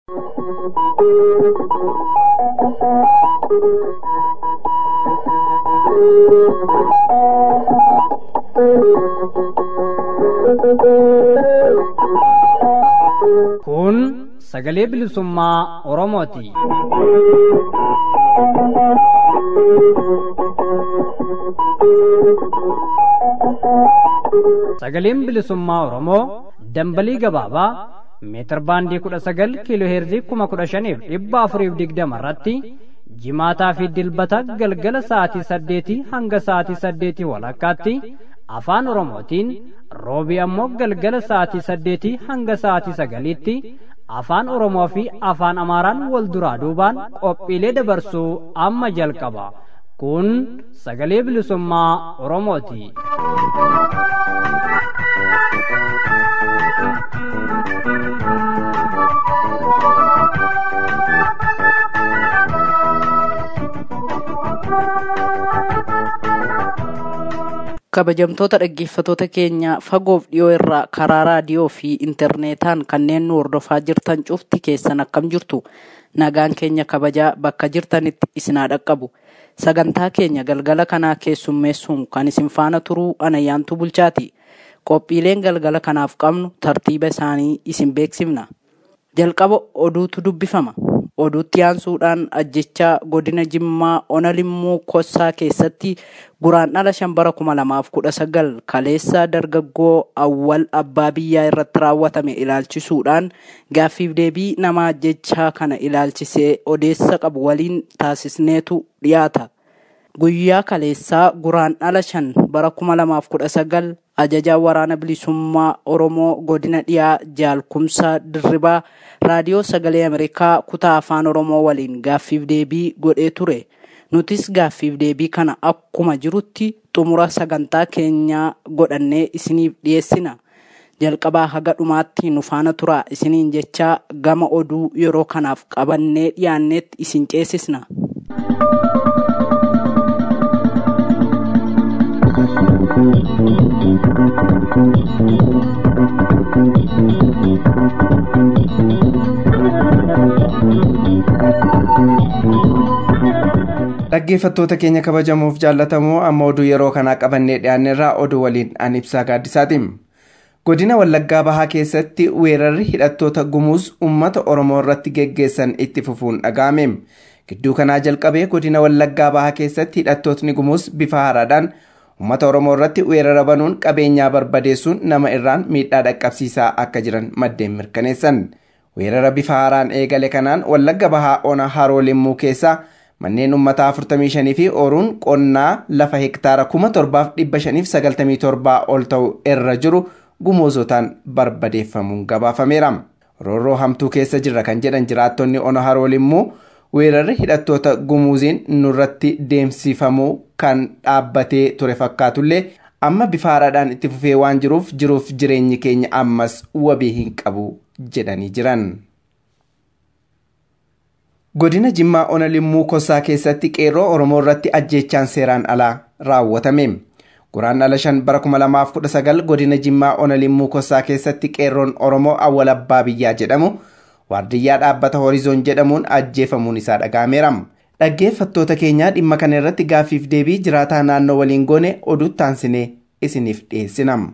Kun sagalee bilisummaa Oromooti. Sagaleen bilisummaa Oromoo dambalii gabaabaa meetir baandii kudha sagal kiiloo heerzii kuma kudha shaniif dhibba afuriif digdama irratti jimaataa fi dilbata galgala sa'aatii saddeetii hanga sa'aatii saddeetii walakkaatti afaan oromootiin roobii ammoo galgala sa'aatii saddeetii hanga sa'aatii sagaliitti afaan oromoo fi afaan amaaraan wal duraa duubaan qophiilee dabarsuu amma jalqaba kun sagalee bilisummaa oromooti. kabajamtoota dhaggeeffatoota keenya fagoof dhiyoo irraa karaa raadiyoo fi intarneetaan kanneen nu hordofaa jirtan cufti keessan akkam jirtu nagaan keenya kabajaa bakka jirtanitti isinaa dhaqqabu sagantaa keenya galgala kanaa keessummeessuun kan isin faana turuu anayyaantu bulchaati qophiileen galgala kanaaf qabnu tartiiba isaanii isin beeksifna jalqaba oduutu dubbifama oduutti aansuudhaan ajjechaa godina jimmaa ona limmuu kossaa keessatti guraan dhala shan bara kuma lamaaf kudha sagal kaleessa dargaggoo awwal abbaa biyyaa irratti raawwatame ilaalchisuudhaan gaaffiif deebii nama ajjechaa kana ilaalchisee odeessa qabu waliin taasisneetu dhiyaata. Guyyaa kaleessaa guraan dhala shan bara kuma lamaaf kudha sagal ajajaa waraana bilisummaa Oromoo godina dhiyaa jaalkumsaa dirribaa raadiyoo sagalee Ameerikaa kutaa afaan Oromoo waliin gaaffiif deebii godhee ture. Nutis gaaffiif deebii kana akkuma jirutti xumura sagantaa keenyaa godhannee isiniif dhiyeessina. Jalqabaa haga dhumaatti nu faana turaa isiniin jechaa gama oduu yeroo kanaaf qabannee dhiyaanneetti isin ceesisna. dhaggeeffattoota keenya kabajamuuf jaallatamoo amma oduu yeroo kanaa qabannee dhiyaanneerraa oduu waliin an ibsaa gaaddisaati godina wallaggaa bahaa keessatti weerarri hidhattoota gumuus ummata oromoo irratti geggeessan itti fufuun dhaga'ame gidduu kanaa jalqabee godina wallaggaa bahaa keessatti hidhattootni gumuus bifa haaraadhaan ummata oromoo irratti weerara banuun qabeenyaa barbadeessuun nama irraan miidhaa dhaqqabsiisaa akka jiran maddeen mirkaneessan weerara bifa haaraan eegale kanaan wallagga bahaa ona haroo limmuu keessaa manneen uummataa 45 fi ooruun qonnaa lafa hektaara 7597 ol ta'u irra jiru gumuusotaan barbadeeffamuun gabaafameera. roorroo hamtuu keessa jirra kan jedhan jiraattonni ona haroo limmuu weerarri hidhattoota gumuuziin nurratti deemsifamuu kan dhaabbatee ture fakkaatullee amma bifa haaraadhaan itti fufee waan jiruuf jiruuf jireenyi keenya ammas wabii hin qabu jedhanii jiran. godina jimmaa ona limmuu kossaa keessatti qeerroo oromoo irratti ajjeechaan seeraan alaa raawwatame guraan dhala shan bara 2019 godina jimmaa ona limmuu kossaa keessatti qeerroon oromoo awwal abbaa biyyaa jedhamu waardiyyaa dhaabbata horizoon jedhamuun ajjeefamuun isaa dhaga'ameera dhaggeeffattoota keenyaa dhimma kana irratti gaaffiif deebii jiraataa naannoo waliin goone oduutti aansinee isiniif dhiyeessinam.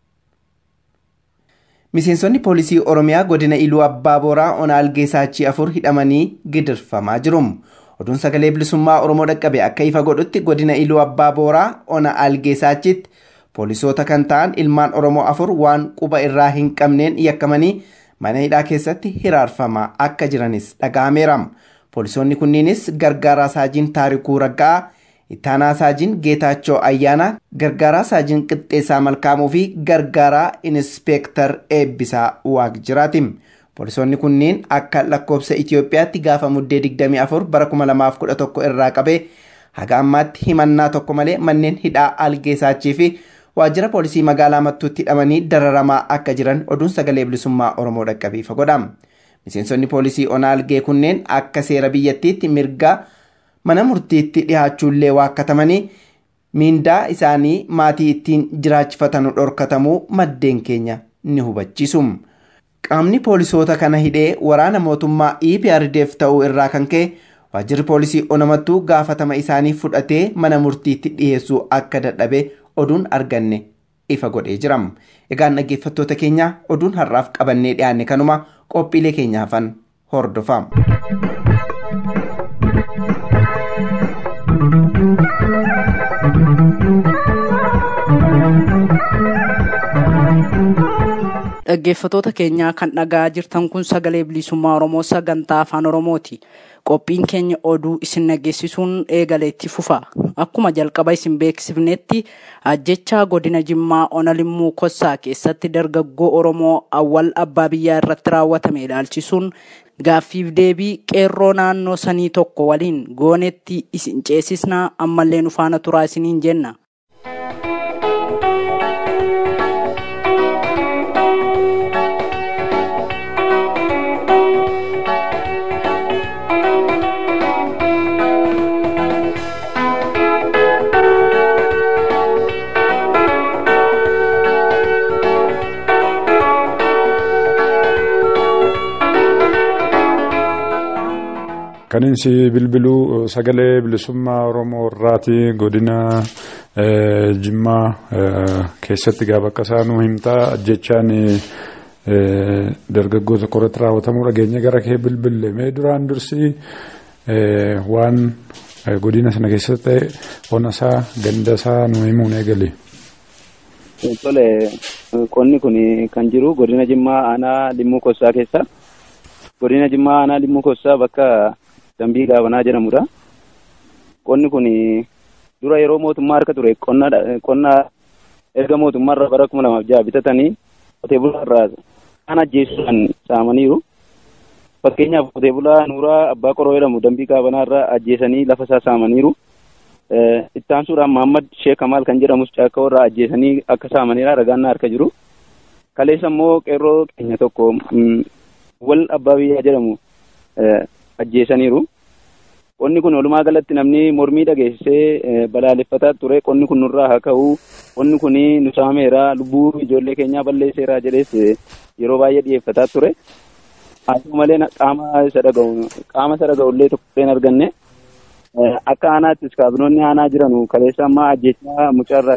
miseensonni poolisii oromiyaa godina iluu abbaa booraa ona algeessaachii afur hidhamanii gidirfamaa jiru oduun sagalee bilisummaa oromoo dhaqqabe akka ifa godhutti godina iluu abbaa booraa ona algeessaachitti poolisoota kan ta'an ilmaan oromoo afur waan quba irraa hin qabneen yakkamanii mana hidhaa keessatti hiraarfamaa akka jiranis dhaga'ameera poolisoonni kunniinis gargaaraa saajiin taarikuu raggaa ittaanaa saajiin geetaachoo ayyaanaa gargaaraa saajiin qixxeessaa malkaamuu fi gargaaraa inispeektar eebbisaa waaqjiraati poolisoonni kunniin akka lakkoobsa itiyoophiyaatti gaafa muddee 24 bara 2011 irraa qabee haga ammaatti himannaa tokko malee manneen hidhaa algeessaachii fi waajjira poolisii magaalaa mattuutti hidhamanii dararamaa akka jiran oduun sagalee bilisummaa oromoo dhaqqabiifa godha miseensonni poolisii ona algee kunneen akka seera biyyattiitti mirgaa mana murtiitti dhihaachuullee waakkatamanii miindaa isaanii maatii ittiin jiraachifatan dhorkatamuu maddeen keenya ni hubachiisu. qaamni poolisoota kana hidhee waraana mootummaa EPRDF ta'uu irraa kan ka'e waajjirri poolisii onamattuu gaafatama isaanii fudhatee mana murtiitti dhiyeessuu akka dadhabe oduun arganne ifa godhee jira. Egaan dhaggeeffattoota keenya oduun har'aaf qabannee dhiyaanne kanuma qophiilee keenyaafan hordofaa. dhaggeeffatoota keenyaa kan dhagaa jirtan kun sagalee bilisummaa oromoo sagantaa afaan oromooti qophiin keenya oduu isin dhageessisuun eegaleetti fufa akkuma jalqaba isin beeksifnetti ajjechaa godina jimmaa ona limmuu kossaa keessatti dargaggoo oromoo awwal abbaa biyyaa irratti raawwatame ilaalchisuun gaaffiif deebii qeerroo naannoo sanii tokko waliin goonetti isin ceesisnaa ammallee nu faana turaa isiniin jenna. kan insi bilbiluu sagalee bilisummaa oromoo irraati godina jimmaa keessatti gaafa akka isaanuu himtaa ajjechaan dargaggoota qorratti raawwatamuu dhageenya gara kee bilbille mee duraan dursi waan godina sana keessatti ta'e onasaa gandasaa nu himuun eegali. Tole qonni kun kan jiru godina jimmaa aanaa limmuu kossaa keessa godina jimmaa aanaa limmuu kossaa bakka dambii gaabanaa jedhamudha. Qonni kun dura yeroo mootummaa harka ture qonna erga mootummaarraa bara kuma lamaaf jaha bitatanii qotee bulaarraa kan ajjeesuudhaan saamaniiru. Fakkeenyaaf qotee bulaa Nuuraa Abbaa Qoroo jedhamu dambii gaabanaarraa ajjeesanii lafa isaa saamaniiru. Ittaansuudhaan Maammad Sheek Kamaal kan jedhamus caakkaa irraa ajjeesanii akka saamaniidha ragaan harka jiru. Kaleessa immoo qeerroo keenya tokko wal abbaa biyyaa jedhamu ajjeesaniiru. Qonni kun walumaa galatti namni mormii dhageessisee balaaleffataa ture. Qonni kun nurraa haa ka'u. Qonni kun nu saameera. Lubbuu ijoollee keenyaa balleesseera jedhees yeroo baay'ee dhiyeeffataa ture. Haa ta'u malee qaama isa dhaga'u qaama isa dhaga'u illee tokko hin arganne. Akka aanaattis kaabinoonni aanaa jiranu kaleessa ammaa ajjechaa mucaarraa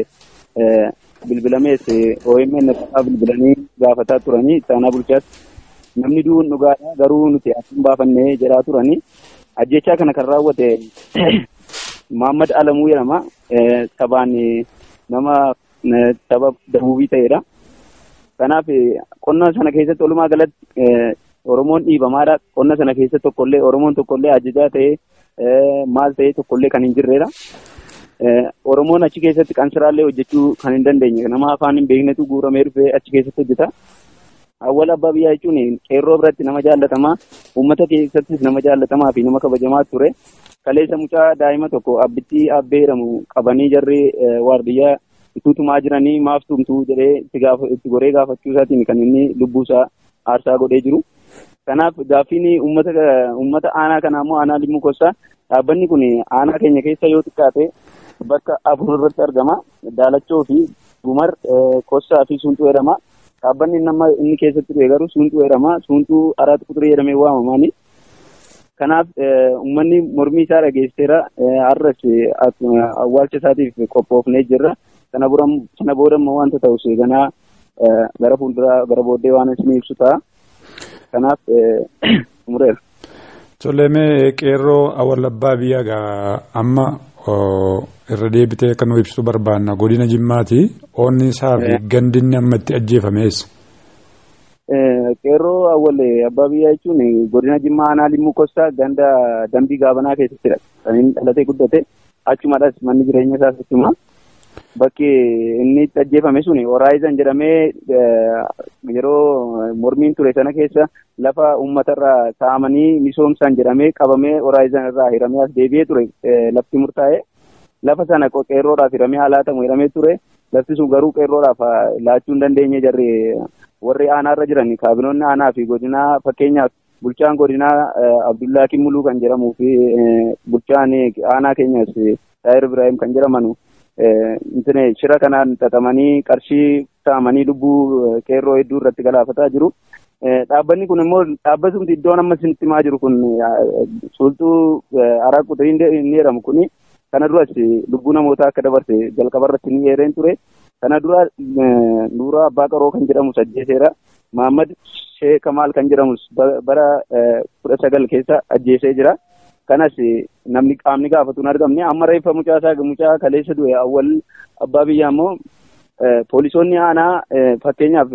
ka'e bilbilamees OMN irraa bilbilanii gaafataa turanii itti aanaa bulchaas namni du'uun dhugaadha garuu nuti asiin baafannee jedhaa turanii ajjechaa kana kan raawwate Muhammad Alamuu jedhama sabaan nama saba dabuubii ta'edha. Kanaaf qonna sana keessatti walumaa galatti Oromoon dhiibamaadha. Qonna sana keessatti tokkollee Oromoon tokkollee ajajaa ta'ee maal ta'ee tokkollee kan hin jirredha. Oromoon achi keessatti qansiraallee hojjechuu kan hin dandeenye nama afaan hin beeknetu guuramee dhufee achi keessatti hojjeta. Awwal abbaa biyyaa jechuun qeerroo biratti nama jaallatamaa uummata keessattis nama jaallatamaa fi nama kabajamaa ture. Kaleessa mucaa daa'ima tokko abbittii abbee jedhamu qabanii jarri waardiyyaa ituutumaa jiranii maaf tumtuu jedhee itti goree gaafachuu isaatiin kan inni lubbuusaa aarsaa godhee jiru. Kanaaf gaaffiin uummata uummata aanaa kanaa immoo aanaa limmuu kossaa dhaabbanni kun aanaa keenya keessa yoo xiqqaate bakka afur irratti argama. Daalachoo fi Gumar Kossaa fi Suntuu jedhama. Dhaabbanni nama inni keessatti dhufe garuu Suntuu jedhama. Suntuu araat quxurii jedhamee waamamaani. Kanaaf uummanni mormii isaa dhageessiseera. Har'as awwaalcha isaatiif qophoofnee jirra. Sana booda immoo wanta ta'us ganaa gara fuulduraa gara booddee waan isin ibsu ta'a. Kanaaf xumureera. Tolleemee qeerroo awwal abbaa biyyaa amma irra deebitee akka nu ibsu barbaanna godina jimmaati oonni isaa fi gandinni amma itti ajjeefamees. Qeerroo awwal abbaa biyyaa jechuun godina jimmaa aanaa limmuu kossaa ganda dambii gaabanaa keessattidha. Kan inni dhalatee guddate achumadhas manni jireenya isaas achuma. Bakki inni itti ajjeefame sun Horaayizan jedhamee yeroo mormiin ture sana keessa lafa uummatarraa taa'amanii misoomsan jedhamee qabamee Horaayizan irraa hiramee as deebi'ee ture lafti murtaa'e. Lafa sana qeerroodhaaf hiramee haalaatamu hiramee ture. Lafti sun garuu qeerroodhaaf laachuu hin dandeenye jarri warri aanaarra jiran kaabinoonni aanaa fi godinaa fakkeenyaaf bulchaan godinaa Abdullaa Kimmuluu kan jedhamuu fi bulchaan aanaa keenyas Taayir Ibrahim kan jedhamanu shira kanaan xaxamanii qarshii saamanii lubbuu qeerroo hedduu irratti galaafataa jiru. Dhaabbanni kun immoo dhaabbatumti iddoon amma isinitti himaa jiru kun sultuu araa quxirii inni jedhamu kuni kana duras lubbuu namootaa akka dabarse jalqaba irratti ni eereen ture. Kana dura Nuuraa Abbaa Qaroo kan jedhamu ajjeeseera. Mahammad Shee Kamaal kan jedhamus bara kudha sagal keessa ajjeesee jira. Kanas namni qaamni gaafatu hin argamne amma reeffa mucaa isaa mucaa kaleessa du'e awwal abbaa biyyaa immoo poolisoonni aanaa fakkeenyaaf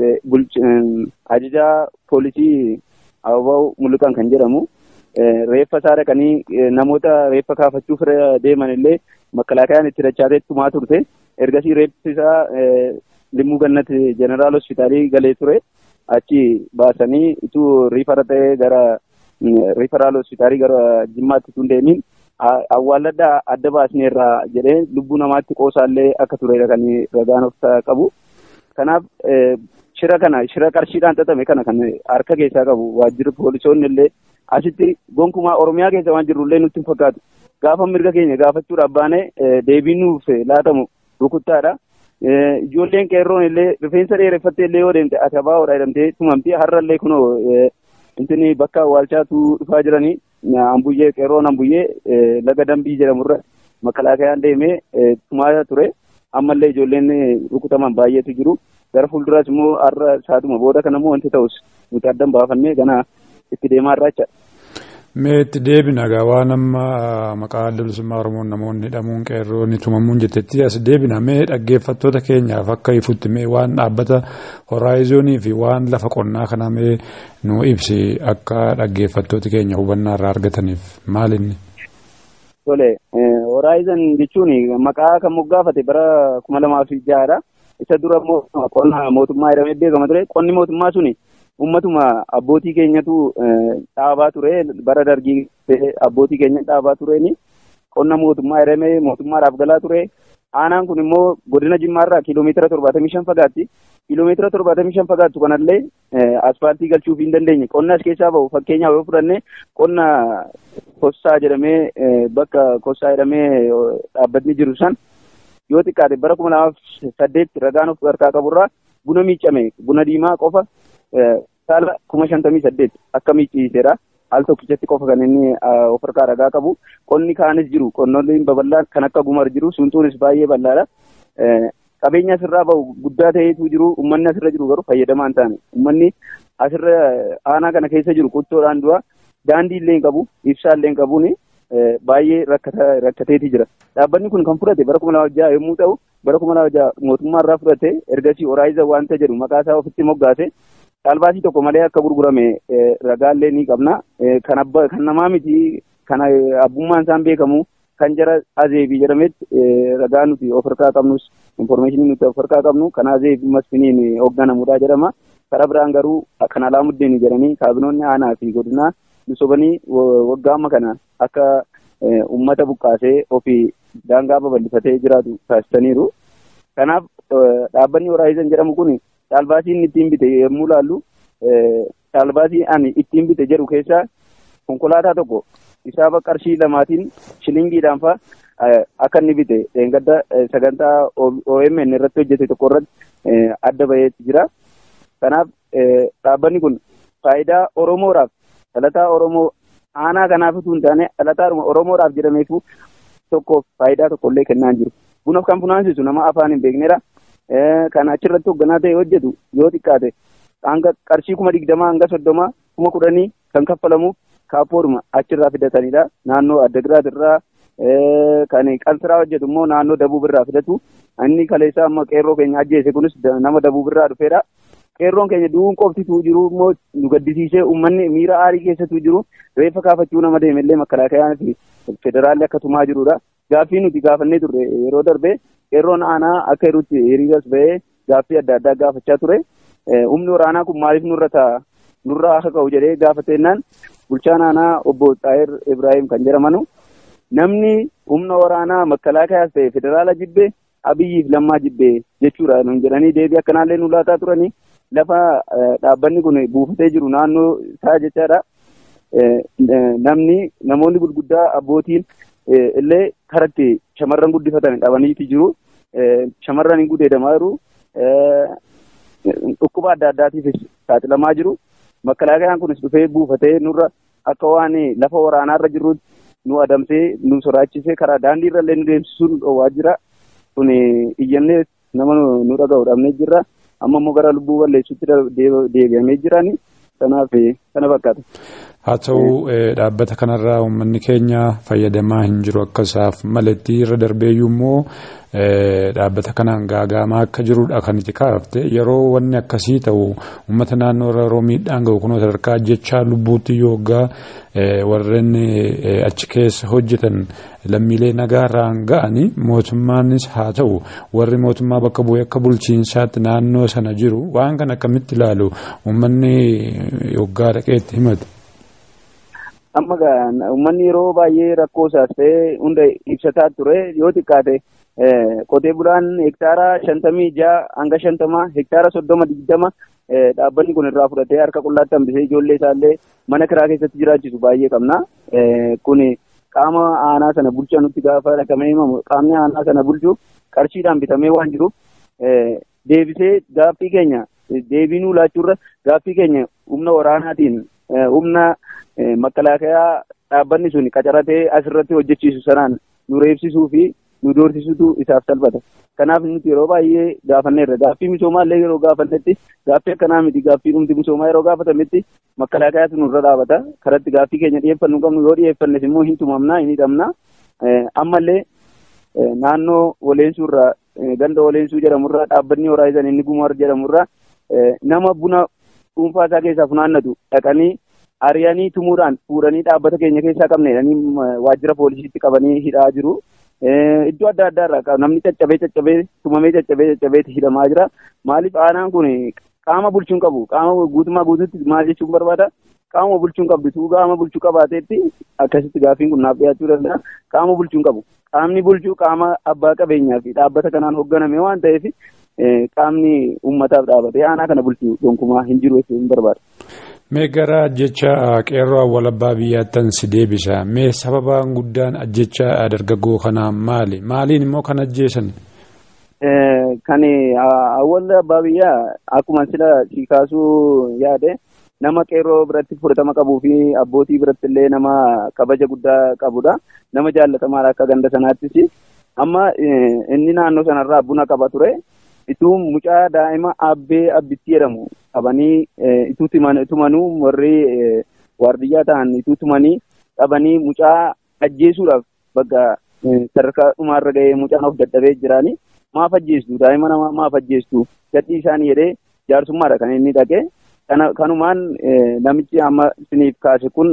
ajajaa poolisii Ababaw Mulluqan kan jedhamu reeffa isaa dhaqanii namoota reeffa kaafachuuf deeman illee makkalaakayaan itti dachaatee tumaa turte. Ergasii reeffi isaa limmuu gannati jeneraal hospitaalii galee ture. Achi baasanii ituu riifara ta'ee gara riifaraal hospitaalii gara jimmaatti tun deemin awwaalladhaa adda baasneerraa jedhee lubbuu namaatti qoosaallee akka turedha kan ragaan of qabu. Kanaaf shira kana shira qarshiidhaan xaxame kana kan harka keessaa qabu waajjirri poolisoonni illee asitti gonkumaa oromiyaa keessa waan jirrullee nutti hin fakkaatu. Gaafa mirga keenya gaafachuudhaaf baane deebiin nuuf laatamu rukuttaadha. Ijoolleen qeerroon illee rifeensa dheereffattee illee yoo deemte akabaa jedhamtee tumamti har'a illee kunoo intini bakka awwaalchaatu dhufaa jiranii ambuyyee qeerroon ambuyyee laga dambii jedhamurra makalaakayaan deemee tumaa ture. Ammallee ijoolleen rukutaman baay'eetu jiru. Gara fuulduraas immoo har'a saatuma booda kana immoo wanti ta'us nuti addan baafannee gana itti deemaa irraa jecha. Mee itti deebina egaa waan amma maqaa adda bilisummaa Oromoon namoonni hidhamuun qeerroon tumamuun jettetti as deebina mee dhaggeeffattoota keenyaaf akka ifutti mee waan dhaabbata horaayizoonii fi waan lafa qonnaa kana mee nu ibsi akka dhaggeeffattooti keenya hubannaa irraa argataniif maalinni? Tole horaayizon jechuun maqaa kan moggaafate bara kuma lamaa fi jahadha. Isa dura immoo qonna mootummaa jedhamee beekama ture. Qonni mootummaa suni ummatuma abbootii keenyatu dhaabaa ture bara dargii abbootii keenya dhaabaa tureeni qonna mootummaa jedhamee mootummaadhaaf galaa ture. Aanaan kun immoo godina Jimmaarraa kiiloomeetira torbaatamii shan fagaatti. Kiiloomeetira torbaatamii shan fagaattu kanallee asfaaltii galchuuf hin dandeenye. Qonna as keessaa bahu fakkeenyaaf yoo fudhanne qonna Kossaa jedhamee bakka Kossaa jedhamee dhaabbatni jiru san yoo xiqqaate bara kuma lamaaf saddeet ragaan of harkaa qaburraa buna miicame buna diimaa qofa saala kuma shantamii saddeet akka miicciiseera. Al tokkichatti qofa kan inni of harkaa ragaa qabu. Qonni kaanis jiru. Qonnolleen babal'aan kan akka gumar jiru. Suntuunis baay'ee bal'aadha. Qabeenya asirraa bahu guddaa ta'eetu jiru. Uummanni asirra jiru garuu fayyadamaa hin taane. Uummanni asirra aanaa kana keessa jiru qottoodhaan du'a. Daandii illee hin qabu. Ibsaa illee hin qabuuni. Baay'ee rakkateeti jira. Dhaabbanni kun kan fudhate bara kuma lama jaha yommuu ta'u, bara kuma lama jaha mootummaa irraa fudhate ergasii oraayiza waanta jedhu maqaa isaa ofitti moggaase caalbaasii tokko malee akka gurgurame ragaallee ni qabna. Kan abba kan namaa miti kan abbummaan isaan beekamu kan jara azeebii jedhametti ragaa nuti of harkaa qabnus informeeshinii nuti of harkaa qabnu kan azeebii masfiniin hoogganamudha jedhama. Karaa biraan garuu kan alaamuddeen jedhanii kaabinoonni aanaa fi godinaa misoomanii waggaa amma kana akka uummata buqqaasee ofii daangaa babal'ifatee jiraatu taasisaniiru. Kanaaf dhaabbanni Horaayizan jedhamu kun caalbaasii inni ittiin bite yommuu laallu caalbaasii ani ittiin bite jedhu keessaa konkolaataa tokko isaaba qarshii lamaatiin shilingiidhaan fa'a akka inni bite dheengadda sagantaa OMN irratti hojjete tokko irratti adda baheetti jira. Kanaaf dhaabbanni kun faayidaa Oromoodhaaf dhalataa Oromoo aanaa kanaaf utuu hin taane dhalataa Oromoodhaaf jedhameefu tokkoof faayidaa tokkollee kennaa jiru. Bunaaf kan funaansisu nama afaan hin beeknedha. Kan achirratti hoogganaa ta'e hojjetu yoo xiqqaate hanga qarshii kuma digdamaa hanga soddomaa kuma kudhanii kan kaffalamuuf kaappoodhuma achirraa fidatanidha. Naannoo Addagiraat irraa kan qalsiraa hojjetu immoo naannoo Dabuub irraa fidatu. Inni kaleessaa amma qeerroo keenya ajjeese kunis nama Dabuub irraa dhufeedha. Qeerroon keenya du'uun qoftituu jiru immoo nu gaddisiisee uummanni miira aarii keessattuu jiru reeffa kaafachuu nama deemellee makkalaakayaan fi federaalli akka tumaa jirudha. Gaaffii nuti gaafannee turre yeroo darbe qeerroon aanaa akka jirutti hiriiras bahee gaaffii adda addaa gaafachaa ture. Humni waraanaa kun maaliif nurra ta'a nurraa akka ka'u jedhee gaafatennaan bulchaan aanaa obbo Xaayir Ibrahim kan jedhamanu namni humna waraanaa makkalaakayaas ta'e federaala jibbee abiyyiif lammaa jibbee jechuudha nun jedhanii deebii akkanaallee nu laataa turanii lafa dhaabbanni kun buufatee jiru naannoo isaa jechaadha. Namni namoonni gurguddaa abbootiin illee karatti shamarran guddifatan dhabaniiti jiru. shamarran hin gudeedamaa jiru. Dhukkuba adda addaatiifis saaxilamaa jiru. Makkalaakayaan kunis dhufee buufatee nurra akka waan lafa waraanaarra jirrutti nu adamsee nu soraachisee karaa daandii irrallee nu deemsisuun dhoowwaa jira. Kun iyyannee nama nu dhaga'u dhabnee jirra. Amma immoo gara lubbuu balleessuutti deebi'amee jirani. Kanaaf kana fakkaata. Haa ta'u dhaabbata kanarraa uummanni keenya fayyadamaa hin jiru akka isaaf maletti irra darbeeyyuu immoo dhaabbata kanaan gaagaamaa akka jirudha kan itti kaafte yeroo wanni akkasii ta'u uummata naannoo irra yeroo miidhaan gahu kunoo sadarkaa jechaa lubbuutti yoogaa warreen achi keessa hojjetan lammiilee nagaarraan ga'anii mootummaanis haa ta'u warri mootummaa bakka bu'ee akka bulchiinsaatti naannoo sana jiru waan kana akkamitti ilaalu uummanni yoggaa dhaqeetti himatu. Amma uummanni yeroo baay'ee rakkoo isaas ta'e hunda ibsataa ture yoo xiqqaate qotee bulaan hektaara shantamii ja'a hanga shantama hektaara soddoma digdama dhaabbanni kun irraa fudhatee harka qullaatti hambisee ijoollee isaallee mana kiraa keessatti jiraachisu baay'ee qabna. Kun qaama aanaa sana bulchaa nutti gaafa dhaqamee himamu qaamni aanaa sana bulchu qarshiidhaan bitamee waan jiruuf deebisee gaaffii keenya deebii nuu laachuurra gaaffii keenya humna waraanaatiin humna makkalaakayaa dhaabbanni sun qacaratee asirratti hojjechiisu sanaan nu reebsisuu fi nu doorsisutu isaaf salphata. Kanaaf nuti yeroo baay'ee gaafanneerra. Gaaffii misoomaallee yeroo gaafannetti gaaffii akkanaa miti gaaffii dhumti misoomaa yeroo gaafatametti makkalaakayaatu nurra dhaabata. Karatti gaaffii keenya dhiyeeffannuu qabnu yoo dhiyeeffannes immoo hin tumamna hin hidhamna. Ammallee naannoo Woleensuurraa ganda Woleensuu jedhamurraa dhaabbanni Horaayizan inni Gumar jedhamurraa nama buna dhuunfaa isaa keessaa funaannatu dhaqanii ari'anii tumuudhaan fuudhanii dhaabbata keenya keessaa qabne jedhanii waajjira poolisiitti qabanii hidhaa jiru. Iddoo adda addaa irraa namni caccabee caccabee tumamee caccabee caccabeetti hidhamaa jira. Maaliif aanaan kun qaama bulchuun qabu qaama guutummaa guutuutti maal jechuun barbaada? Qaama bulchuun qabdu tuu qaama bulchuu qabaateetti akkasitti gaaffiin kun naaf dhiyaachuu danda'a. Qaama bulchuun qabu. Qaamni bulchuu qaama abbaa qabeenyaa fi dhaabbata kanaan hoogganame waan ta'eef qaamni uummataaf dhaabatee aanaa kana bulchuu gonkumaa hin jiru jechuun barbaada. Mee gara ajjecha qeerroo awwal abbaa biyyaattan si deebisa. Mee sababaan guddaan ajjecha dargaggoo kanaa maali? Maaliin immoo kan ajjeesan? Kan awwal abbaa biyyaa akkuma sila si kaasuu yaade nama qeerroo biratti fudhatama qabuu fi abbootii biratti illee nama kabaja guddaa qabudha. Nama jaallatamaadha akka ganda sanaattis. Amma inni naannoo sanarraa buna qaba ture. ituu mucaa daa'ima abbee abbittii jedhamu qabanii ituu tumanuu warri waardiyyaa ta'an ituu tumanii qabanii mucaa ajjeesuudhaaf bakka sadarkaa dhumaarra ga'ee mucaan of dadhabee jiraani maaf ajjeestu daa'ima namaa maaf ajjeestu gadhii isaanii jedhee jaarsummaadha kan inni dhaqee kanumaan namichi amma isiniif kaase kun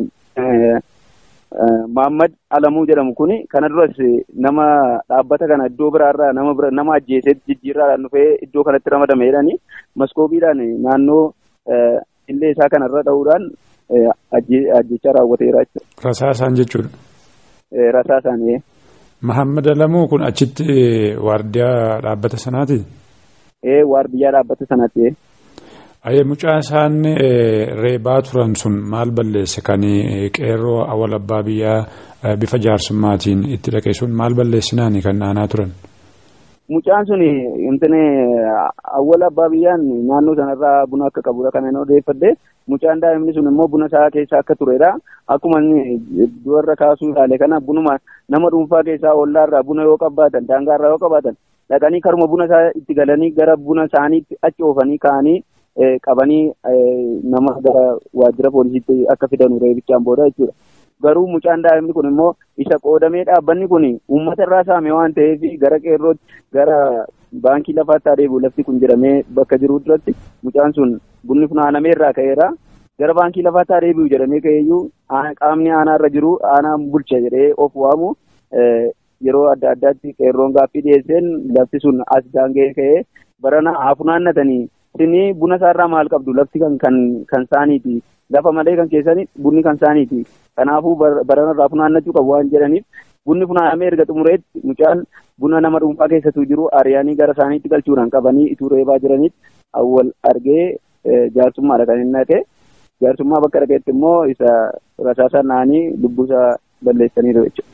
Maammad Alamuu jedhamu kuni kana duras nama dhaabbata kana iddoo biraarraa nama bira nama ajjeesee jijjiirraadhaan dhufee iddoo kanatti ramadame jedhanii maskoobiidhaan naannoo illee isaa kanarra dha'uudhaan ajjechaa raawwateera jechuudha. Rasaasaan jechuudha. Rasaasaan. Mahammad Alamuu kun achitti waardiyaa dhaabbata sanaati? Ee waardiyyaa dhaabbata sanaati. Ayyee mucaa isaan reebaa turan sun maal balleesse kan qeerroo awwal abbaa biyyaa bifa jaarsummaatiin itti dhaqe sun maal balleessinaani kan aanaa turan? Mucaan sun intini awwal abbaa biyyaan naannoo sanarraa buna akka qabudha kan inni odeeffadde mucaan daa'imni sun immoo buna isaa keessa akka turedha. Akkuma dubarra kaasuu ilaale kana bunuma nama dhuunfaa keessaa ollaarraa buna yoo qabaatan daangaarraa yoo qabaatan dhaqanii karuma buna isaa itti galanii gara buna isaaniitti achi oofanii ka'anii qabanii nama gara waajjira poolisiitti akka fidan reebichaan booda jechuudha. Garuu mucaan daa'imni kun immoo isa qoodamee dhaabbanni kun uummata irraa saame waan ta'eef gara qeerrootti gara baankii lafaatti adeemu lafti kun jedhamee bakka jiru duratti mucaan sun bunni funaanamee irraa ka'eera. Gara baankii lafaatti adeemu jedhamee ka'eeyyuu qaamni aanaa irra jiru aanaan bulcha jedhee of waamu yeroo adda addaatti qeerroon gaaffii dhiyeesseen lafti sun as daangee ka'ee barana haa funaannatanii isinii buna isaarraa maal qabdu lafti kan kan kan saaniiti lafa malee kan keessanii bunni kan saaniiti kanaafuu baranarraa funaannachuu qabu waan jedhaniif bunni funaanamee erga xumureetti mucaan buna nama dhuunfaa keessatu jiru ariyaanii gara isaaniitti galchuudhaan qabanii ituu reebaa jiranitti awwal argee jaarsummaadha kan inni dhaqee jaarsummaa bakka dhaqeetti immoo isa rasaasa naanii lubbuusaa balleessaniiru jechuudha.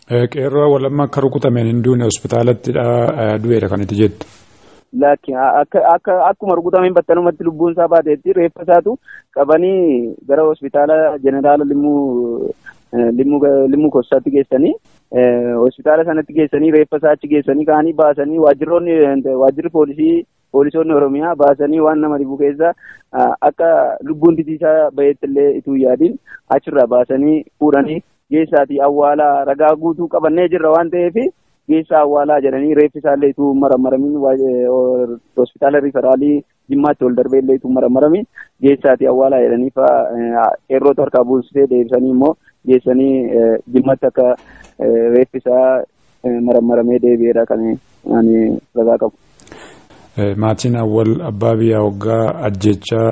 Qeerroo walamma akka rukutameen hin duune hospitaalatti du'eera kan itti jettu. Lakki akka akkuma rukutameen battalumatti lubbuun isaa baateetti reeffa isaatu qabanii gara hospitaala jeneraala limmuu limmuu kossaatti geessanii hospitaala sanatti geessanii reeffa isaa achi geessanii ka'anii baasanii waajjiroonni waajjirri poolisii poolisoonni oromiyaa baasanii waan nama dhibu keessa akka lubbuun titiisaa baheetti illee ituu yaadin achirraa baasanii fuudhanii geessaatii awwaalaa ragaa guutuu qabannee jirra waan ta'eef geessaa awwaalaa jedhanii reeffi isaallee ituu maramaramiin hospitaala riferaalii jimmaatti ol darbee illee ituu maramaramiin geessaatii awwaalaa jedhanii fa'aa qeerroota harkaa buusitee deebisanii immoo geessanii jimmatti akka reeffi isaa maramaramee deebi'eedha kan ani ragaa qabu. Maatiin awwal abbaa biyyaa waggaa ajjechaa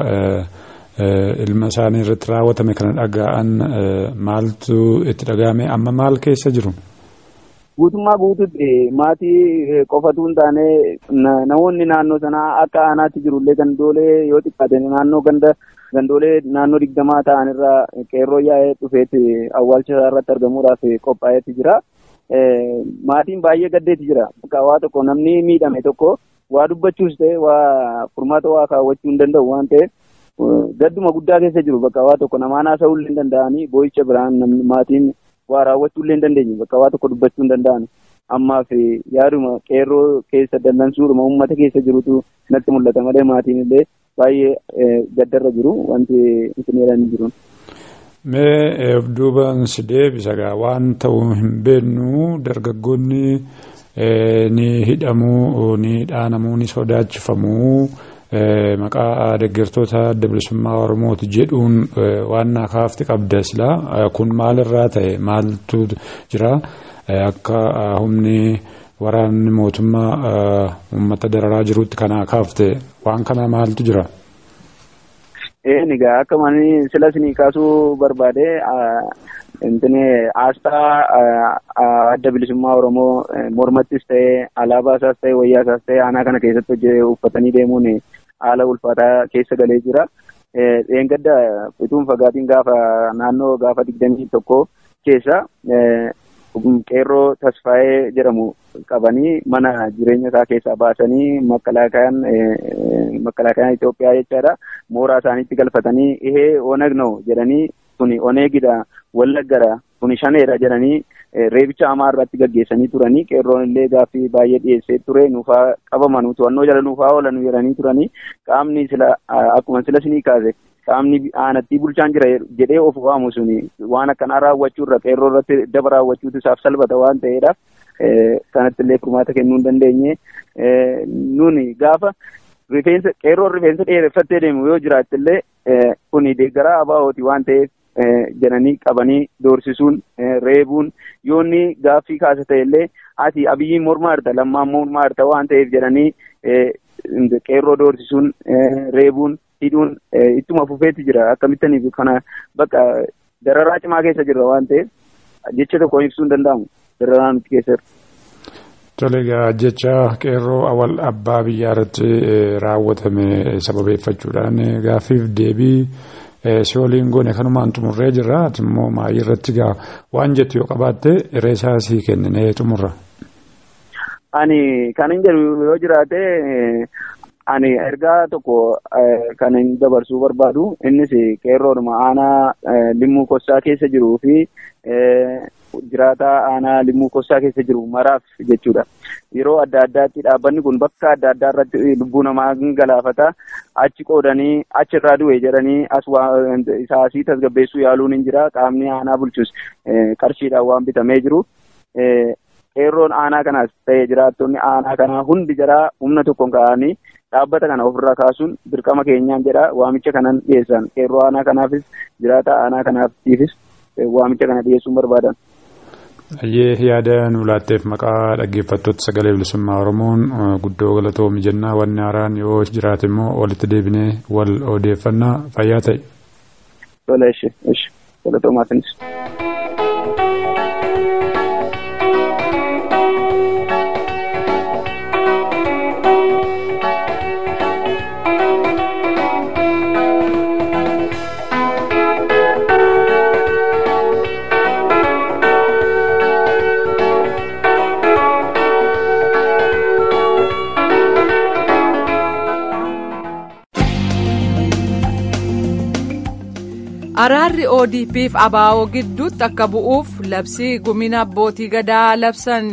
ilma isaanii irratti raawwatame kana dhaga'an maaltu itti dhaga'ame amma maal keessa jiru? Guutummaa guututti maatii qofatu hin taane namoonni naannoo sanaa akka aanaatti jirullee gandoolee yoo xiqqaate naannoo ganda gandoolee naannoo digdamaa ta'an irraa qeerroo yaa'ee dhufeetti awwaalcha isaa irratti argamuudhaaf qophaa'eetti jira. Maatiin baay'ee gaddeetti jira. Bakka waa tokko namni miidhame tokko waa dubbachuus ta'e waa furmaata waa kaawwachuu hin danda'u waan ta'eef gadduma guddaa keessa jiru bakka waa tokko namaan haasa'uu illee hin danda'anii boo'icha biraan namni maatiin waa raawwachuu illee hin dandeenye bakka waa tokko dubbachuu hin danda'an ammaaf yaaduma qeerroo keessa dallansuudhuma uummata keessa jirutu natti mul'ata malee maatiin illee baay'ee gaddarra jiru wanti isin jedhanii jiru. Mee of duubaan si deebisa gaa waan ta'uu hin beeknu dargaggoonni ni hidhamuu ni dhaanamuu ni sodaachifamuu maqaa deeggartoota adda bilisummaa oromooti jedhuun waan naa kaafti qabda silaa kun maalirraa ta'e maaltu jira akka humni waraanni mootummaa uummata dararaa jirutti kanaa kaafte waan kana maaltu jira. Een egaa akka mani sila isinii kaasuu barbaade intini aasxaa adda bilisummaa oromoo mormattis ta'e alaabaa isaas ta'e wayyaa isaas ta'e aanaa kana keessatti hojii uffatanii deemuun haala ulfaataa keessa galee jira. Dheengadda ituun fagaatiin gaafa naannoo gaafa digdamii tokko keessa qeerroo tasfaa'ee jedhamu qabanii mana jireenya isaa keessaa baasanii makkalaakayaan makkalaakayaan Itoophiyaa jechaadha mooraa isaaniitti galfatanii ihee onag no jedhanii kuni oneegidha wallaggadha kuni shaneedha jedhanii reebicha hamaa irratti gaggeessanii turanii qeerroon illee gaaffii baay'ee dhiyeessee ture nuufaa qabaman to'annoo jala nuufaa oolan jedhanii turanii qaamni sila akkuma sila sinii kaase qaamni aanattii bulchaan jira jedhee of waamu suni waan akkanaa raawwachuu irra qeerroo irratti daba raawwachuutu isaaf salphata waan ta'eedhaaf kanatti illee furmaata kennuu hin dandeenye nuni gaafa rifeensa qeerroon rifeensa dheereffattee deemu yoo jiraatte illee kuni deeggaraa abaawooti waan ta'eef jedhanii qabanii doorsisuun reebuun yoonni gaaffii kaasa ta'e illee ati abiyyiin mormaa jirta lammaan mormaa jirta waan ta'eef jedhanii qeerroo doorsisuun reebuun hidhuun ittuma fufeetti jira akkamittaniif kana bakka dararaa cimaa keessa jirra waan ta'eef jecha tokko ibsuu hin danda'amu dararaa nuti keessa Tole egaa jecha qeerroo awwal abbaa biyyaa irratti raawwatame sababeeffachuudhaan gaaffiif deebii si waliin goone kanumaan xumurree jirra ati immoo maayii irratti gaa waan jettu yoo qabaatte reesaa sii kenninee xumurra. Ani kan hin jedhu yoo jiraate ani ergaa tokko kan hin dabarsuu barbaadu innis qeerroodhuma aanaa limmuu kossaa keessa jiruu fi jiraataa aanaa limmuu kossaa keessa jiru maraaf jechuudha. Yeroo adda addaatti dhaabbanni kun bakka adda addaa irratti lubbuu namaa galaafata. Achi qoodanii achirraa du'e jedhanii as isaa asii tasgabbeessuu yaaluun hin jira. Qaamni aanaa bulchus qarshiidhaan waan bitamee jiru. Qeerroon aanaa kanaas ta'ee jiraattonni aanaa kanaa hundi jaraa humna tokkoon ka'anii dhaabbata kana ofirraa kaasuun dirqama keenyaan jedha waamicha kanan dhiyeessan qeerroo aanaa kanaafis jiraata aanaa kanaafis waamicha kana dhiyeessuun barbaadan. Ayyee yaada nu laatteef maqaa dhaggeeffattoota sagalee bilisummaa Oromoon guddoo galatoomi jennaa wanni haaraan yoo jiraate immoo walitti deebinee wal odeeffannaa fayyaa ta'e. Tola ishee ishee galatoomaatiinis. Araarri ODP'f ABO gidduutti akka bu'uuf labsii gumina abbootii gadaa labsan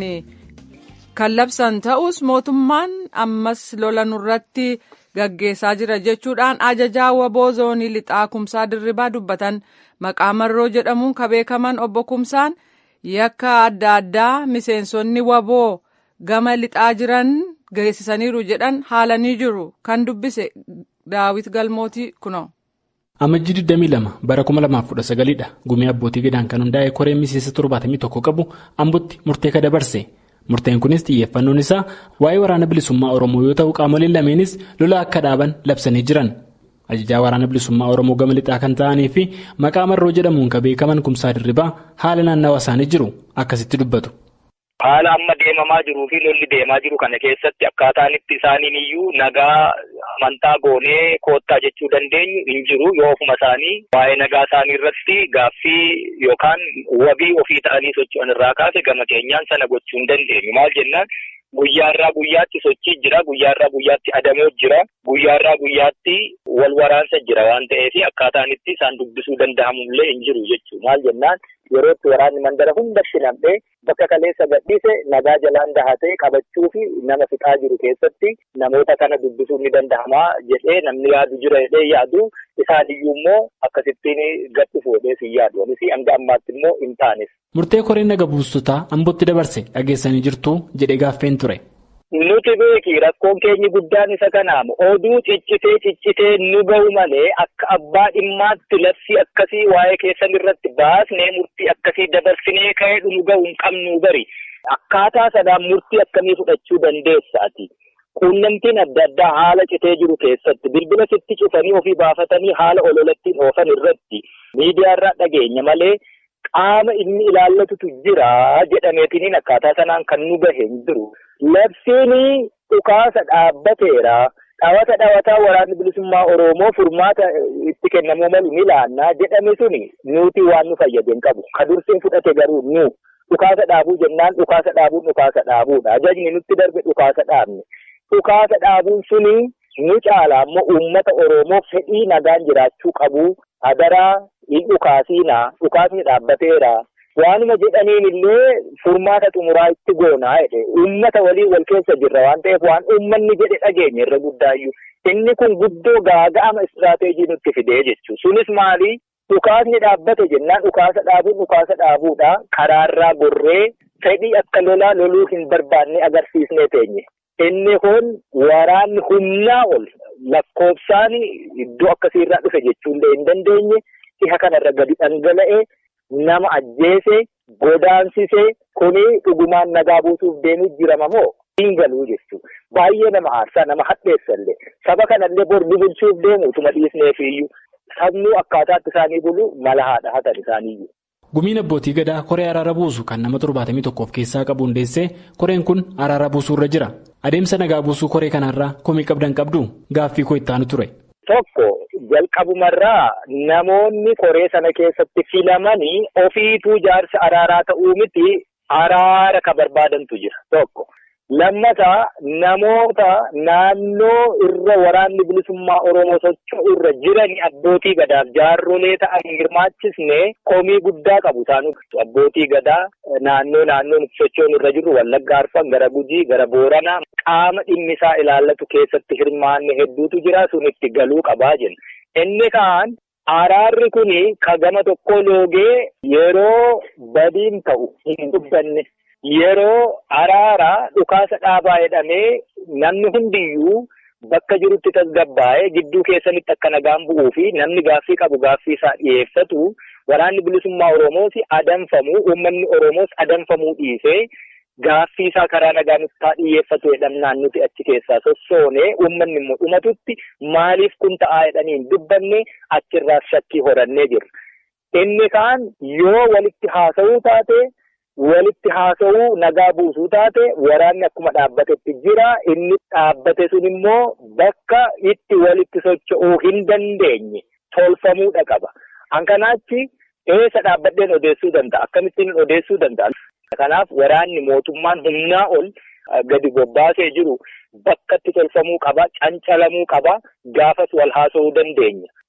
kan labsan ta'us mootummaan ammas lola nurratti gaggeessaa jira jechuudhaan ajajaa waboo zoonii lixaa kumsaa dirribaa dubbatan maqaa marroo jedhamuun kan beekaman obbo Kumsaan yakka adda addaa miseensonni waboo gama lixaa jiran geessisaniiru jedhan haalanii jiru kan dubbise daawit galmootii kunoo. Amajjii 22 bara 2019 dha gumii abbootii gadaan kan hundaa'e koreen miseensa 71 qabu ambutti murtee ka dabarse murteen kunis xiyyeeffannoon isaa waa'ee waraana bilisummaa oromoo yoo ta'u qaamoleen lameenis lola akka dhaaban labsanii jiran ajajaa waraana bilisummaa oromoo gama lixaa kan ta'anii fi maqaa marroo jedhamuun kan beekaman kumsaa dirribaa haala naannawa isaanii jiru akkasitti dubbatu. Haala amma deemamaa jiruu fi lolli deemaa jiru kana keessatti akkaataan itti isaaniin iyyuu nagaa amantaa goonee koottaa jechuu dandeenyu hin jiru yoo ofuma isaanii waa'ee nagaa isaanii irratti gaaffii yookaan wabii ofii ta'anii socho'an irraa kaase gama keenyaan sana gochuu hin dandeenyu maal jennaan guyyaarraa guyyaatti sochii jira guyyaarraa guyyaatti adamoo jira guyyaarraa guyyaatti wal waraansa jira waan ta'eef akkaataan itti isaan dubbisuu danda'amullee hin jiru jechuu maal jennaan yerootti waraanni mandara hundatti nam'ee bakka kaleessa gadhiise nagaa jalaan dahatee qabachuu fi nama fixaa jiru keessatti namoota kana dubbisuun ni danda'ama jedhee namni yaadu jira jedhee yaadu isaan iyyuu immoo akkasittiin gadhi fuudhee si yaadu anis hanga ammaatti immoo hin taanes. Murtee koreen naga buustotaa ambootti dabarse dhageessanii jirtu jedhee gaaffeen ture. Nuti beeki rakkoon keenyi guddaan isa kanaamu oduu ciccitee ciccitee nu ga'u malee akka abbaa dhimmaatti labsii akkasii waa'ee keessan irratti baasnee murtii akkasii dabarsinee ka'ee nu ga'u hin qabnu bari akkaataa sanaan murtii akkamii fudhachuu dandeessa ati. Quunnamtiin adda addaa haala citee jiru keessatti bilbila sitti cufanii ofii baafatanii haala ololattiin oofan irratti miidiyaarraa dhageenya malee qaama inni ilaallatutu jira jedhameetiniin akkaataa sanaan kan nu gahe hin jiru. Labsiin dhukaasa dhaabbateera. Dhawata dhawataa waraanni bilisummaa Oromoo furmaata itti kennamuu malu ni laannaa jedhame suni nuti waan nu fayyade hin qabu. Ka dursiin fudhate garuu nu dhukaasa dhaabuu jennaan dhukaasa dhaabuun dhukaasa dhaabuudha. Ajajni nutti darbe dhukaasa dhaabne. Dhukaasa dhaabuun suni nu caala ammoo uummata Oromoo fedhii nagaan jiraachuu qabu. Hadaraa hin dhukaasiinaa dhukaasni dhaabbateera. Waanuma jedhaniin illee furmaata xumuraa itti goonaa jedhe uummata waliin wal keessa jirra waan ta'eef waan uummanni jedhe dhageenya irra guddaayyuu inni kun guddoo gaaga'ama istiraateejii nutti fidee jechuudha. Sunis maali? Dhukaasni dhaabbate jennaan dhukaasa dhaabuun dhukaasa dhaabuudha. Karaarraa gorree fedhii akka lolaa loluu hin barbaanne agarsiisnee teenye. Inni kun waraanni humnaa ol lakkoofsaan iddoo akkasiirraa dhufe jechuun hin dandeenye dhiha kanarra gadi dhangala'ee. nama ajjeese godaansise kuni dhugumaan nagaa buusuuf deemuu jirama moo hin galuu jechuudha. Baay'ee nama aarsaa nama hadheessallee saba kanallee bor bulchuuf deemu utuma dhiisneef iyyuu sabnuu akkaataatti isaanii bulu mala haadha hatan isaaniiyyuu. Gumiin abbootii gadaa koree araara buusu kan nama torbaatamii tokko of keessaa qabu hundeessee koreen kun araara buusuu irra jira. Adeemsa nagaa buusuu koree kanarraa komii qabdan qabdu gaaffii koo itti aanu ture. Tokko jalqabumarraa namoonni koree sana keessatti filamanii ofiituu jaarsa araaraa ta'uu miti araara ka barbaadantu jira tokko. Lammataa namoota naannoo irra waraanni bilisummaa Oromoo socho'u irra jirani abbootii gadaaf jaarrolee ta'an hirmaachisne komii guddaa qabu isaan abbootii gadaa naannoo naannoon socho'uun irra jiru Wallagga Arfan gara Gujii gara Booranaa qaama dhimmisaa ilaallatu keessatti hirmaanne hedduutu jira sun itti galuu qabaa jenna. Inni kaan araarri kuni ka gama tokko loogee yeroo badiin ta'u hin dubbanne. Yeroo araaraa dhukaasa dhaabaa jedhamee namni hundiyyuu bakka jirutti tasgabbaa'ee gidduu keessanitti akka nagaan bu'uu fi namni gaaffii qabu gaaffii isaa dhiyeeffatu waraanni bilisummaa Oromoos adamfamuu uummanni Oromoos adamfamuu dhiisee gaaffii isaa karaa nagaan isaa dhiyeeffatu jedhamnaan nuti achi keessaa sossoonee uummanni immoo dhumatutti maaliif kun ta'aa jedhanii hin dubbanne achirraas shakkii horannee jirra. Inni kaan yoo walitti haasa'uu taate. walitti haasa'uu nagaa buusuu taate waraanni akkuma dhaabbatetti jira inni dhaabbate sun immoo bakka itti walitti socho'uu hin dandeenye tolfamuudha qaba. Hankanaachi eessa dhaabbadheen odeessuu danda'a akkamittiin odeessuu danda'a. Kanaaf waraanni mootummaan humnaa ol gadi bobbaasee jiru bakkatti tolfamuu qaba cancalamuu qaba gaafas wal haasa'uu dandeenya.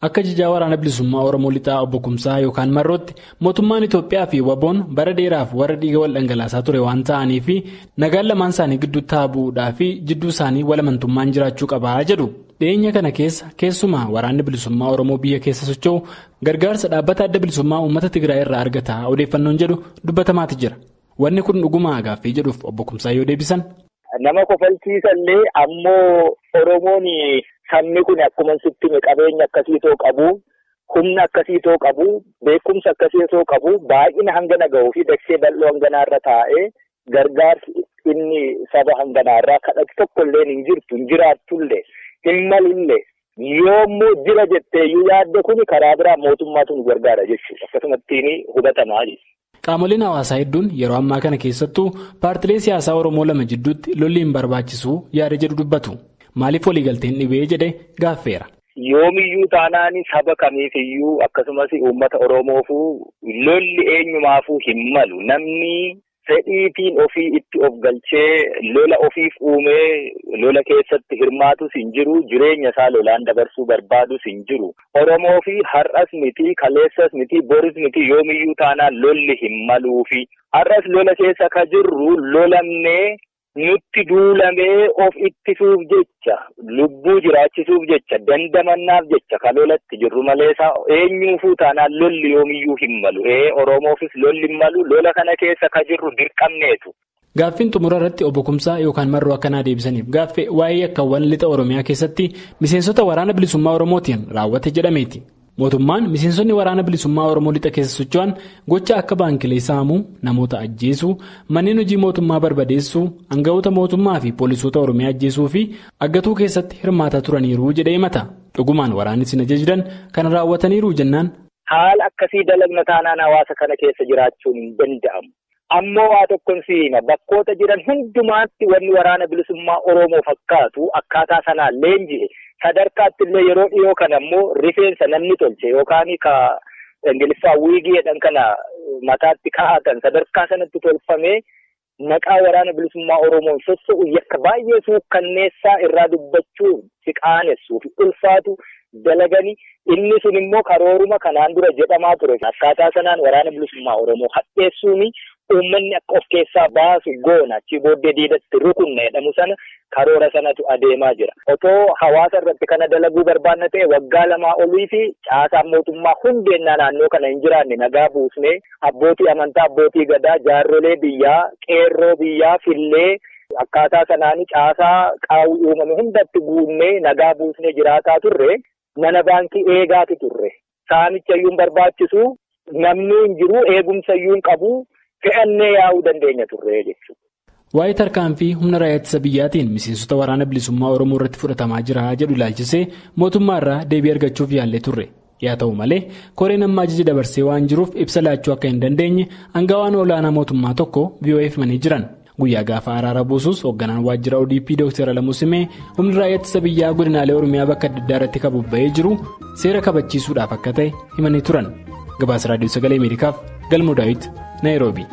Akka jijaa waraana bilisummaa Oromoo lixaa obbo Kumsaa yookaan Marrootti mootummaan Itoophiyaa fi Waboon bara dheeraaf warra dhiiga wal dhangalaasaa ture waan ta'anii fi nagaan lamaan isaanii gidduutti haa bu'uudhaa fi jidduu isaanii walamantummaan jiraachuu qabaa jedhu. Dhiyeenya kana keessa keessumaa waraanni bilisummaa Oromoo biyya keessa socho'u gargaarsa dhaabbata adda bilisummaa uummata Tigraay irraa argata odeeffannoon jedhu dubbatamaati jira. Wanni kun dhugumaa gaaffii jedhuuf obbo Kumsaa yoo deebisan. Nama kofalchiisallee ammoo Oromoon sabni kun akkuma sitti qabeenya akkasiitoo qabu humna akkasiitoo qabu beekumsa akkasiitoo qabu baay'ina hangana gahuu fi daksee bal'oo hanganaarra taa'ee gargaarsi inni saba hanganaarraa kadhatu tokkollee hin jirtu hin jiraatullee hin malullee yoommoo jira jetteeyyuu yaadde kun karaa biraa mootummaatu nu gargaara jechuudha akkasumattiin hubatamaa jechuudha. Qaamoleen hawaasaa hedduun yeroo ammaa kana keessattuu paartilee siyaasaa Oromoo lama jidduutti lolli hin barbaachisu yaada jedhu dubbatu. Maaliif waliigalteen dhibee jedhe gaaffeera. Yoomiyyuu taanaan saba kamiifiyyuu akkasumas uummata Oromoofuu lolli eenyumaafuu hin malu. Namni fedhiitiin ofii itti of galchee lola ofiif uumee lola keessatti hirmaatus hin jiru. Jireenya isaa lolaan dabarsuu barbaadus hin jiru. Oromoo fi har'as miti kaleessas miti boris miti yoomiyyuu taanaan lolli hin maluufi. Har'as lola keessa ka jirru lolamnee nutti duulamee of ittisuuf jecha lubbuu jiraachisuuf jecha dandamannaaf jecha ka lolatti jirru malee eenyuufuu taanaan lolli yoomiyyuu hin malu ee oromoofis lolli hin malu lola kana keessa ka jirru dirqamneetu. Gaaffiin xumura irratti obbo Kumsaa yookaan marroo akkanaa deebisaniif gaaffee waa'ee yakkaawwan lixa Oromiyaa keessatti miseensota waraana bilisummaa Oromootiin raawwate jedhameeti. Mootummaan miseensonni waraana bilisummaa Oromoo lixa keessa socho'an gocha akka baankilee saamuu, namoota ajjeesuu, manneen hojii mootummaa barbadeessuu, aangawoota mootummaa fi poolisoota Oromiyaa ajjeesuu fi aggatuu keessatti hirmaataa turaniiru jedhee himata. Dhugumaan waraanni isin ajajidan kana raawwataniiru jennaan. Haala akkasii dalagna taanaan hawaasa kana keessa jiraachuun hin danda'amu. Ammoo waa tokkon siima bakkoota jiran hundumaatti wanni waraana bilisummaa Oromoo fakkaatu akkaataa sanaan leenji'e. sadarkaatti illee yeroo dhiyoo kana ammoo rifeensa namni tolche yookaan ka ingiliffaa wiigii jedhan kana mataatti kaa'atan sadarkaa sanatti tolfamee maqaa waraana bilisummaa Oromoon sossa'u yakka baay'ee suukkanneessaa irraa dubbachuun si qaanessuuf ulfaatu dalaganii inni sun immoo karooruma kanaan dura jedhamaa ture akkaataa sanaan waraana bilisummaa Oromoo hadheessuuni uummanni akka of keessaa baasu goona achi booddee diidatti rukunna jedhamu sana karoora sanatu adeemaa jira. Otoo hawaasa irratti kana dalaguu barbaanna ta'e waggaa lamaa olii fi caasaan mootummaa hundeennaa naannoo kana hin jiraanne nagaa buusnee abbootii amantaa abbootii gadaa jaarrolee biyyaa qeerroo biyyaa fillee akkaataa sanaan caasaa qaawwi uumame hundatti guunnee nagaa buusnee jiraataa turre mana baankii eegaati turre. Saamicha iyyuu barbaachisu namni hin jiru eegumsa iyyuu hin qabu. fe'annee yaa'uu dandeenya turre jechuudha. Waa'ee tarkaanfii humna raayyaa ittisa biyyaatiin miseensota waraana bilisummaa Oromoo irratti fudhatamaa jira jedhu ilaalchisee mootummaa irraa deebii argachuuf yaallee turre. Yaa ta'u malee koreen amma ajaja dabarsee waan jiruuf ibsa laachuu akka hin dandeenye aangawaan olaanaa mootummaa tokko VOA'f himanii jiran. Guyyaa gaafa araara buusus hoogganaan waajjira ODP Dr. Alamuu Simee humni raayyaa ittisa biyyaa godinaalee Oromiyaa bakka adda addaa irratti kabubba'ee jiru seera kabachiisuudhaaf akka ta'e himanii turan. Gabaasa Raadiyoo Sagalee Ameerikaaf Galmoo Daawit. Nairobi.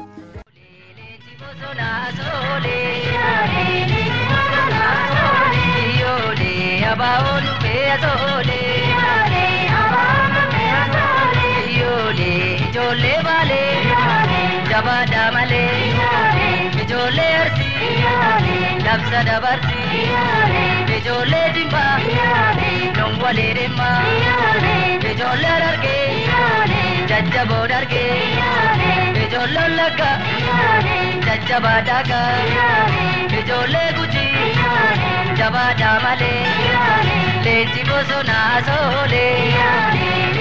Ijoollee baalee jabaadhaa malee ijoollee arsii labsa dabarsii ijoollee jimbaa dongwalee deemaa ijoollee dargee jajjaboo dargee ijoollee lagga jajjabaa daagaa ijoollee gujii jabaadhaa malee leenji bosonaa soolee.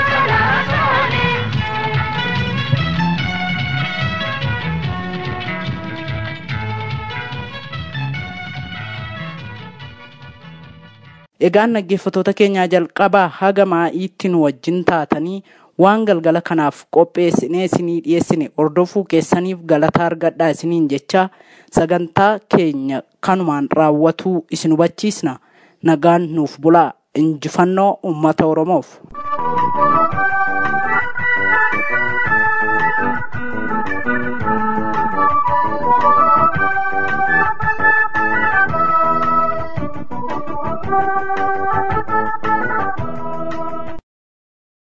Egaan dhaggeeffattoota keenyaa jalqabaa haga maa'iitti nu wajjin taatanii waan galgala kanaaf qopheessinee isinii dhiyeessine hordofuu keessaniif galataa argadhaa isiniin jecha sagantaa keenya kanumaan raawwatuu isin hubachiisna nagaan nuuf bulaa injifannoo uummata oromoof.